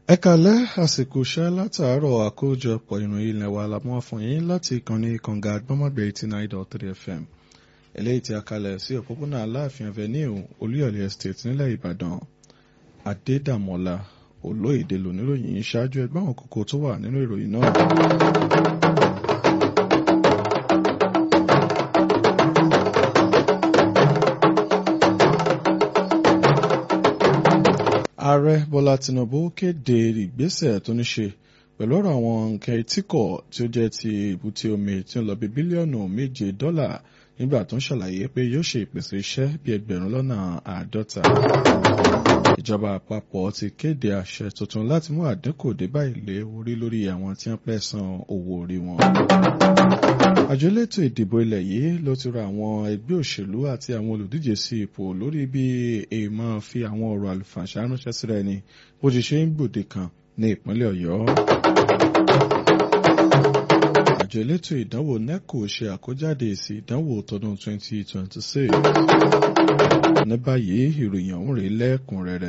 ẹ kalẹ́ àsìkò iṣẹ́ látàárọ̀ àkójọpọ̀ ìròyìn ilẹ̀ wa la mọ́ fún yín láti ìkànnì kànga àgbọ́mọ̀gbẹ̀ eighty nine dot three fm eléyìí tí a kalẹ̀ sí òpópónà aláàfin avenue olúyọ̀lé estate nílẹ̀ ìbàdàn adédàmọ́lá olóyèdè lóníròyìn ṣáájú ẹgbẹ́ àwọn kókó tó wà nínú ìròyìn náà. ààrẹ bọ́lá tinubu kéde ìgbésẹ̀ tó ní ṣe pẹ̀lú ọ̀rọ̀ àwọn nǹkan etíkọ̀ tí ó jẹ́ ti èbúté omi tí ó lọ bí bílíọ̀nù méje dọ́là nígbà tó ń ṣàlàyé pé yóò ṣe ìpèsè iṣẹ́ bí ẹgbẹ̀rún lọ́nà àádọ́ta. ìjọba àpapọ̀ ti kéde àṣẹ tuntun láti mú àdínkù dé bá ilé orí lórí àwọn tí wọ́n pẹ́ san owó orí wọn. àjọ elétò ìdìbò ilẹ̀ yìí ló ti rọ àwọn ẹgbẹ́ òṣèlú àti àwọn olùdíje sí ipò lórí bí èèmọ̀ fi àwọn ọ̀rọ̀ àlùfàǹṣá ránṣẹ́ síra ẹni bó ti ṣe ń gbòde kan ní ìpínlẹ̀ ọ̀yọ́ àjọ elétò ìdánwò neco ṣe àkójáde èsì ìdánwò tọdún 2026 ní báyìí ìròyìn ọ̀hún rèé lẹ́kùnrẹ́rẹ́.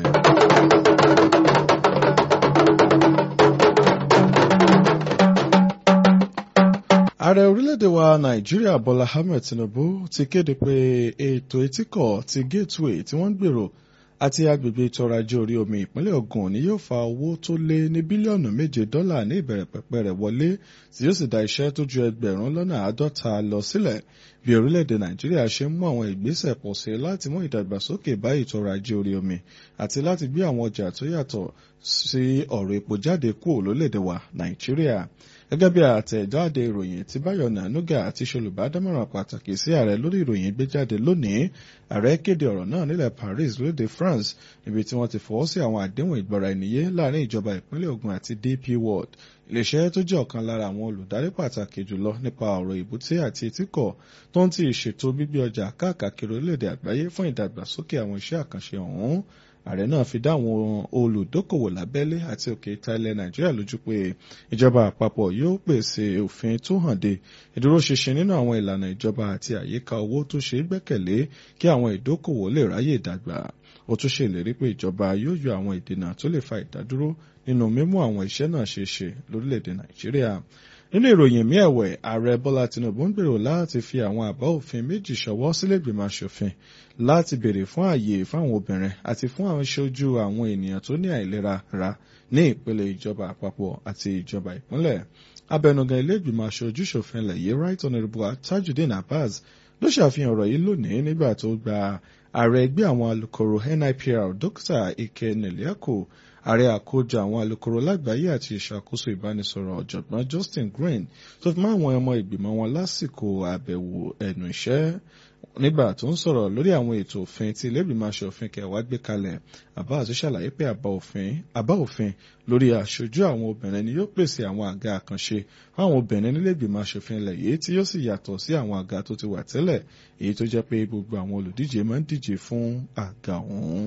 ààrẹ orílẹ̀-èdè wa nàìjíríà bọ́lá ahmed tinubu ti kéde pé ètò etíkọ̀ ti gateway tí wọ́n ń gbèrò àti agbègbè ètò ọrọ̀ ajé orí omi ìpínlẹ̀ Ògùn ni yóò fa owó tó lé ní bílíọ̀nù méje dọ́là ní ìbẹ̀rẹ̀ pẹ̀pẹ̀ rẹ̀ wọlé tí yóò sì dá iṣẹ́ tó ju ẹgbẹ̀rún lọ́nà àádọ́ta lọ sílẹ̀ bí orílẹ̀-èdè Nàìjíríà ṣe ń mú àwọn ìgbésẹ̀ pọ̀ sí láti mú ìdàgbàsókè bá ètò ọrọ̀ ajé orí omi àti láti gbé àwọn ọjà tó yàtọ̀ sí ọ̀rọ̀ epo jáde kúrò lórílẹ̀-èdè wa Nàìjíríà gẹ́gẹ́ bí àtẹ̀jáde ìròyìn tí Báyọ̀ Nànúgà àti ṣolùbádámọ̀ràn pàtàkì sí ààrẹ lórí ìròyìn gbé jáde lónìí ààrẹ kéde ọ̀rọ̀ náà nílẹ̀ Paris lóde France níbi tí wọ́n ti fọwọ́ sí àwọn àdéhùn ìgbọ́ra ẹniyé láàrin ìjọba ìpínlẹ̀ Ògùn àti DP World iléeṣẹ́ tó jẹ́ ọ̀kan lára àwọn olùdarí pàtàkì jùlọ nípa ọ̀rọ̀ ìbúté àti etíkọ̀ tó ń ti ìṣètò gbígbé ọjà káàkiri orílẹ̀-èdè àgbáyé fún ìdàgbàsókè àwọn iṣẹ́ àkànṣe ọ̀hún ààrẹ náà fi dá àwọn olùdókòwò lábẹ́lé àti òkè ìta ilẹ̀ nàìjíríà lójú pé ìjọba àpapọ̀ yóò pèsè òfin tó hànde ìdúróṣinṣin nínú àwọn ìlànà ìjọba àti àyíká owó tó ṣe é gbẹ́kẹ̀lé kí àwọn ìdókòwò lè ráyè dàgbà ó tún ṣèlérí pé ìjọba yóò yọ àwọn ìdènà tó lè fa ìdádúró nínú mímú àwọn iṣẹ́ náà ṣe ṣe lórílẹ̀‐èdè nàìjíríà nínú ìròyìn mí ẹ̀wẹ̀ ààrẹ bọ́lá tinubu ń gbèrò láti fi àwọn àbá òfin méjì ṣọwọ́ sílẹ̀gbìmọ̀ aṣòfin láti béèrè fún ààyè fáwọn obìnrin àti fún àwọn ìṣojú àwọn ènìyàn tó ní àìlera ra ní ìpele ìjọba àpapọ̀ àti ìjọba ìpínlẹ̀ abẹnugan ilé-ìgbìmọ̀ aṣojú ṣòfin ilẹ̀ yìí right honourable tajudeen abbas ló ṣàfihàn ọ̀rọ̀ yìí lónìí nígbà tó gba ààrẹ ẹgbẹ́ àwọn alukoro NIPR dókítà ike nìlẹ́kù ààrẹ àkójọ àwọn alukoro lágbàáyé àti ìṣàkóso ìbánisọ̀rọ̀ ọ̀jọ̀gbọ́n Justin Green tó fi mọ́ àwọn ọmọ ìgbìmọ̀ wọn lásìkò àbẹ̀wò ẹnu iṣẹ́ nígbà tó ń sọ̀rọ̀ lórí àwọn ètò òfin tí ilé-ìgbìmọ̀ aṣòfin kẹwàá gbé kalẹ̀ Abbas ṣàlàyé pé àbá òfin lórí aṣojú àwọn obìnrin ni yóò pèsè àwọn àga àkànṣe fáwọn obìnrin nílé-ìgbìmọ̀ aṣòfin ilẹ̀ yìí tí yóò sì yàtọ̀ sí àwọn àga tó ti wà tẹ́lẹ̀ èyí tó jẹ́ pé gbogbo àwọn olùdíje máa ń díje fún àga ọ̀hún.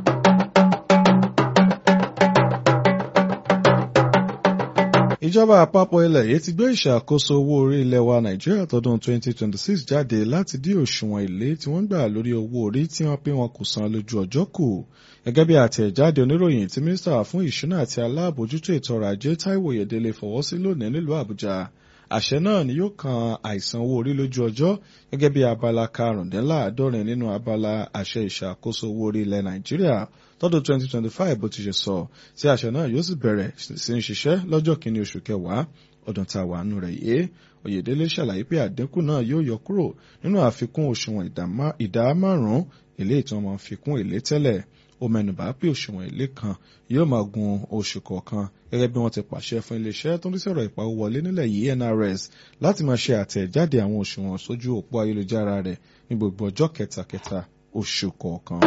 ìjọba àpapọ̀ ilẹ̀ yìí ti gbé ìṣàkóso owó orí ilẹ̀ wa nàìjíríà tọdún 2026 jáde láti dí òṣùwọ̀n èlé tí wọ́n gbà lórí owó orí tí wọ́n pé wọn kò san lójú ọjọ́ kù gẹ́gẹ́ bí àtẹ̀jáde oníròyìn tí mínísítà fún ìṣúná àti aláàbójútó ètò ọrọ̀ ajé táíwò yèdélé fọwọ́ sí lónìí nílùú àbújá àṣẹ náà ni yóò kan àìsan owó orí lójú ọjọ́ gẹ́gẹ́ bí abala karùndínláàádọ́rin nínú abala àṣẹ ìṣàkóso owó orí ilẹ̀ nàìjíríà tọdún 2025 bó ti ṣe sọ tí àṣẹ náà yóò sì bẹ̀rẹ̀ sí ń ṣiṣẹ́ lọ́jọ́ kìíní oṣù kẹwàá ọdún tá a wà nù rẹ̀ yé Oyèdélé ṣàlàyé pé àdínkù náà yóò yọ kúrò nínú àfikún òṣùwọ̀n ìdá márùn-ún èlé ìtàn máa fi kún èlé tẹ́lẹ̀ ó mẹ́nubà pé òṣùwọ̀n èlé kan yóò máa gun oṣù kọ̀ọ̀kan gẹ́gẹ́ bí wọ́n ti pàṣẹ fún iléeṣẹ́ tó ń rí sọ̀rọ̀ ìpawó wọlé nílẹ̀ yìí NRS láti máa ṣe àtẹ̀jáde àwọn òṣùwọ̀n sójú òpó ayélujára rẹ̀ ní gbogbo ọjọ́ kẹtàkẹta oṣù kọ̀ọ̀kan.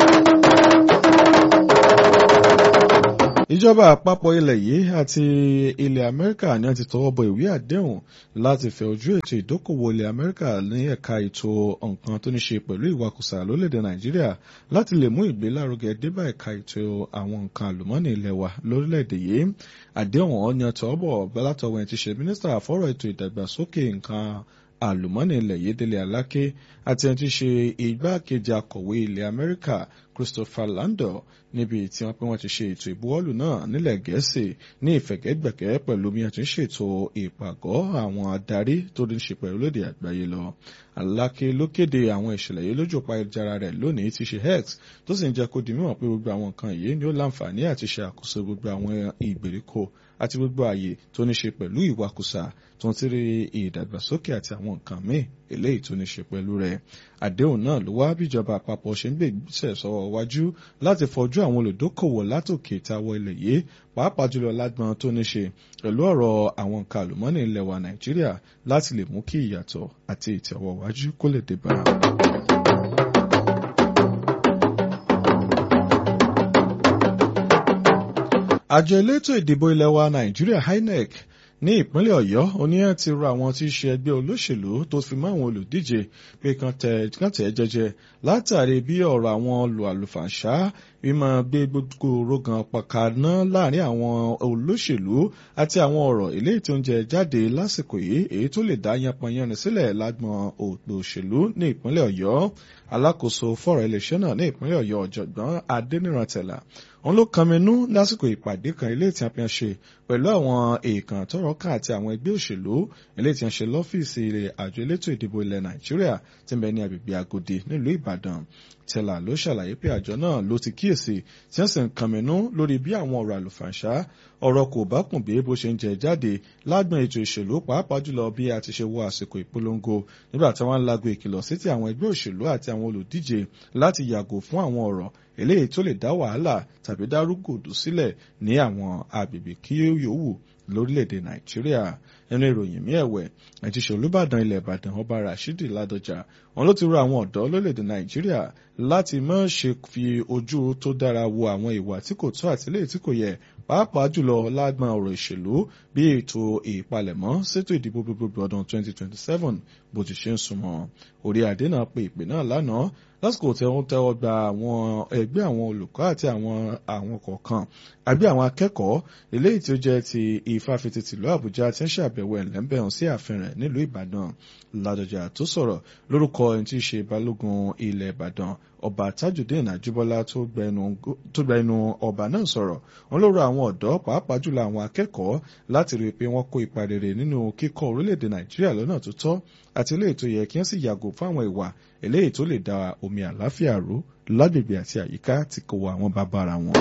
ìjọba àpapọ̀ ilẹ̀ yìí àti ilẹ̀ amẹ́ríkà ni wọ́n ti tọwọ́ bọ ìwé àdéhùn láti fẹ̀ ojú ètò ìdókòwò ilẹ̀ amẹ́ríkà ní ẹ̀ka ètò nǹkan tó ní ṣe pẹ̀lú ìwakùsà lórílẹ̀‐èdè nàìjíríà láti lè mú ìgbélárugẹ débà ẹ̀ka ètò àwọn nǹkan àlùmọ́ọ́nì ilẹ̀ wa lórílẹ̀‐èdè yìí àdéhùn ọ̀hún ni ọ̀tọ̀ bọ̀ látọwọ́ ẹ̀ ti ṣe mínísítà fọ́rọ̀ ètò ìdàgbàsókè nǹkan àlùmọ́ọ́nì ilẹ̀ yìí Délé Aláké àti ẹni tí í ṣe igbákejì akọ̀wé ilẹ̀ Amẹ́ríkà Christopher Landor níbi tí wọ́n pé wọ́n ti ṣe ètò ìbuwọ́lù náà nílẹ̀ Gẹ̀ẹ́sì ní ìfẹ̀gẹ́gbẹ̀kẹ́ pẹ̀lú bí wọ́n ti ń ṣètò ìpàgọ́ àwọn adarí tó ní ṣe pẹ̀lú lóde àgbáyé lọ. Aláké ló kéde àwọn ìṣẹ̀lẹ̀ yìí lójú òpá ayélujára rẹ̀ lónìí ti ṣe X tó sì ń jẹ́ kó di mímọ̀ pé gbogbo àwọn nǹkan yìí ni ó láǹfààní àti ṣe àkóso gbogbo àwọn ìgbèríko àti gbogbo ààyè tó ní ṣe pẹ̀lú ìwakùsà tó ń tiri ìdàgbàsókè àti àwọn nǹkan míì eléyìí tó ní ṣe pẹ̀lú rẹ̀. Àdéhùn náà ló wá bíjọba àpapọ̀ ṣe ń gbé ìgbésẹ̀ sọ́wọ́ wájú láti fọjú àwọn olùdókòwò látòkè táwọ ilẹ̀ yìí pàápàá jùlọ lágbọn tó ní ṣe pẹ̀lú ọ̀rọ̀ àwọn nǹkan àlùmọ́nì ilẹ̀ wa Nàìjíríà láti lè mú kí ìyàtọ̀ àti ìtẹ̀wọ̀wájú kó lè dé bá a. àjọ elétò ìdìbò ilẹ̀ wa Nàìjíríà INEC ní ìpínlẹ̀ Ọ̀yọ́ oníyàn ti rọ àwọn tí í ṣe ẹgbẹ́ olóṣèlú tó fi mọ́ àwọn olùdíje pé kàn tẹ̀ jẹ́jẹ́ látàrí bí ọ̀rọ̀ àwọn olù àlùfàǹṣá mímọ gbé gbogbo rogan pàkàná láàrin àwọn olóṣèlú àti àwọn ọ̀rọ̀ eléyìí tó ń jẹ jáde lásìkò yìí èyí tó lè dá yanpanyanrin sílẹ̀ lágbọn òpè òṣèlú ní ìpínlẹ̀ Ọ̀yọ́ alákòóso fọ̀rọ̀ iléeṣẹ́ náà ní ìpínlẹ̀ Ọ̀yọ́ ọ̀jọ̀gbọ́n Adénírántẹ̀là òun ló kànmínú lásìkò ìpàdé kan ilé tí a fi hàn ṣe pẹ̀lú àwọn èèkàn tọ́rọ̀ kàn àti àwọn ẹgbẹ́ òṣèlú ilé tí a ṣe lọ́fíìsì àjọ elétò ìdìbò ilẹ̀ Nàìjíríà tí ń bẹ ní agbègbè Agodi nílùú Ìbàdàn tẹ́lá ló ṣàlàyé pé àjọ náà ló ti kíyèsí tí wọ́n sì ń kànmínú lórí bí àwọn ọ̀rọ̀ àlùfàǹṣá ọ̀rọ̀ kò bá kùn bí bó ṣe ń jẹ jáde lágbọn ètò ìṣèlú pàápàá jùlọ bí a ti ṣe wọ àsìkò ìpolongo nígbà tí wọ́n ń lago ìkìlọ̀ sí ti àwọn ẹgbẹ́ òṣèlú àti àwọn olùdíje láti yàgò fún àwọn ọ̀rọ̀ eléyìí tó lè dá wàhálà tàbí dárúgòdù sílẹ̀ ní àwọn agbègbè kí yòówù lórílẹ̀‐èdè nàìjíríà nínú ìròyìn mí ẹ̀wẹ̀ àjíṣe olùbàdàn ilẹ̀ ìbàdàn ọba rashidi ládọjà wọn ló ti rọ àwọn ọ̀dọ́ lórílẹ̀‐èdè nàìjíríà láti má ṣe fi ojú tó dára wo àwọn ìwà tí kò tó àti eléyìí tí kò yẹ pàápàá jùlọ lágbọn ọ̀rọ̀ ìṣèlú bí ètò ìpalẹ̀mọ́ sétò ìdìbò gbogbogbò ọdún 2027 bó ti ṣe ń súnmọ́ orí adé náà pe ìpè náà lánàá lásìkò tí wọ́n tẹ́wọ́ gba àwọn ẹgbẹ́ àwọn olùkọ́ àti àwọn àwọn kọ̀ọ̀kan àbí àwọn akẹ́kọ̀ọ́ eléyìí tí ó jẹ́ ti ìfáfitì tìlú àbújá tí ń ṣàbẹ̀wò ẹ̀lẹ́mbẹ̀hún sí ààfin rẹ̀ nílùú ìbàdàn ládọjà tó sọ̀rọ̀ lórúkọ ẹni tí í ṣe balógun ilẹ̀ ìbàdàn ọba tajudeen àjíbọ́lá tó gba ẹnu ọba náà sọ̀rọ̀ wọn ló rọ àwọn ọ̀dọ́ pàápàá jùlọ àwọn akẹ́kọ̀ọ́ láti rí i pé wọ́n kó ipa rere nínú kíkọ́ orílẹ̀-èdè nàìjíríà lọ́nà tó tọ́ àti eléyìí tó yẹ kí wọ́n sì yàgò fún àwọn ìwà eléyìí tó lè da omi àláfíà rú lágbègbè àti àyíká tí kò wọ àwọn bàbá ara wọn.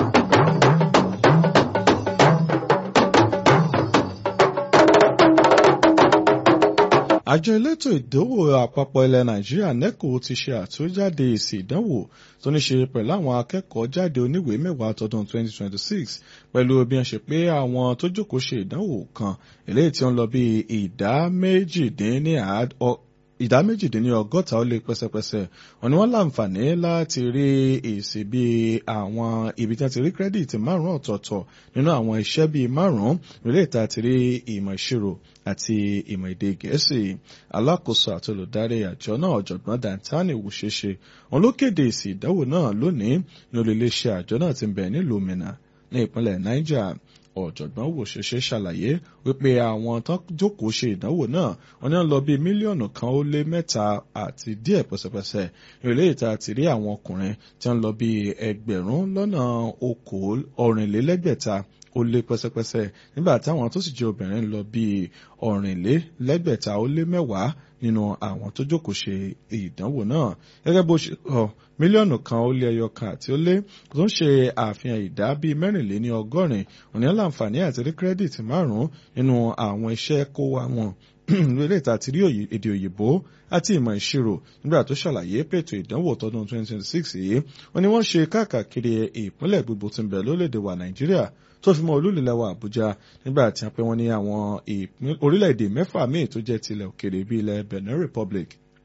àjọ elétò ìdánwò àpapọ̀ ilẹ̀ nàìjíríà neco ti ṣe àtúnjáde èsì ìdánwò tó ní ṣe pẹ̀lú àwọn akẹ́kọ̀ọ́ jáde oníwèé mẹ́wàá tọdún 2026 pẹ̀lú bí wọ́n ṣe pé àwọn tó jókòó ṣe ìdánwò kan eléyìí tí ó ń lọ bí ìdá méjìdínláàádọ́ ìdá méjìdínlọ́gọ́ta ó lé pẹ́sẹ́pẹ́sẹ́ wọn ni wọ́n láǹfààní láti rí èsì bíi àwọn ibi tí wọ́n ti rí kírẹ́dìtì márùn-ún ọ̀tọ̀ọ̀tọ̀ nínú àwọn iṣẹ́ bíi márùn-ún nílé ìta ti rí ìmọ̀ ìṣirò àti ìmọ̀ èdè gẹ̀ẹ́sì alákòóso àti olùdarí àjọ náà ọ̀jọ̀gbọ́n dantani wùṣeṣe wọn ló kéde èsì ìdánwò náà lónìí ní olùléṣẹ́ àjọ náà ti bẹ̀ nílùú Minna ní ìpínlẹ̀ Niger ọ̀jọ̀gbọ́n wòṣeṣe ṣàlàyé wípé àwọn tó jókòó ṣe ìdánwò náà wọ́n ní lọ bí mílíọ̀nù kan ó lé mẹ́ta àti díẹ̀ pẹ̀sẹ̀pẹ̀sẹ̀ ìrèlè ìta ti rí àwọn ọkùnrin tí wọ́n lọ bí ẹgbẹ̀rún lọ́nà okòó ọ̀rìnlélẹ́gbẹ̀ta ó lé pẹ́sẹ́pẹ́sẹ́ nígbà táwọn tó sì jẹ́ obìnrin lọ bí ọ̀rìnlélẹ́gbẹ̀ta ó lé mẹ́wàá nínú àwọn tó jókòó ṣe ìdánwò náà gẹ́gẹ́ bó ṣe sọ mílíọ̀nù kan ó lé ẹyọ kan àti ó lé tó ń ṣe àfihàn ìdá bíi mẹ́rìnléní ọgọ́rin òní láǹfààní àti rí kírẹ́dìtì márùn-ún nínú àwọn iṣẹ́ kó wa wọn lórí ìta àti rí èdè òyìnbó àti ìmọ̀ ìṣirò nígbà tó ṣàlàyé pètò ìdánwò tọdún 2026 yìí wọ́n ní wọ́n ṣe káàkiri ìpínlẹ̀ gbogbo tí ń bẹ lórílẹ̀‐èdè wa nàìjíríà tó fi mọ́ olúlẹ̀ wa àbújá nígbà tí wọ́n pẹ́ wọ́n ní àwọn orílẹ̀‐èdè mẹ́fà míì tó jẹ́ tilẹ̀ òkèrè bíi ilẹ̀ benin republic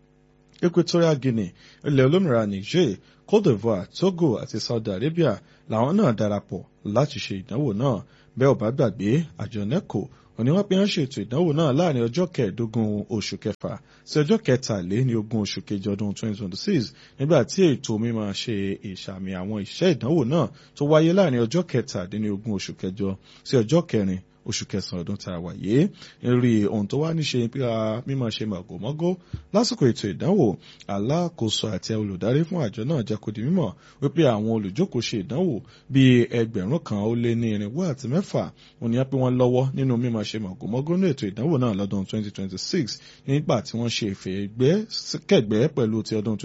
equatorial guinea ilẹ̀ olómìnira niger cote d'ivoire togo àti saudi arabia làwọn náà darapọ̀ láti ṣe ìdánwò náà bẹ́ẹ̀ ò bá gbàgbé àjọ neco òní wọ́n pe wọ́n ṣètò ìdánwò náà láàrin ọjọ́ kẹẹ̀ẹ́dógún oṣù kẹfà sí ọjọ́ kẹtàléní ogún oṣù kejì ọdún 2026 nígbà tí ètò mímọ̀ ṣe ìṣàmì àwọn iṣẹ́ ìdánwò náà tó wáyé láàrin ọjọ́ kẹtàdínní ogún oṣù kẹjọ sí ọjọ́ kẹrin oṣù kẹsàn-án ọdún tá a wà yìí rí ohun tó wá níṣe nípa mímọ̀ ṣe màgòmágó lásìkò ètò ìdánwò alákòóso àti olùdarí fún àjọ náà jẹ́ kó di mímọ̀ wípé àwọn olùjókòó ṣe ìdánwò bíi ẹgbẹ̀rún kan ó lé ní irinwó àti mẹ́fà wọ́n ní pé wọ́n lọ́wọ́ nínú mímọ̀ ṣe màgòmágó ní ètò ìdánwò náà lọ́dún 2026 nígbà tí wọ́n ṣe ìfẹ́ kẹgbẹ́ pẹ̀lú ti ọdún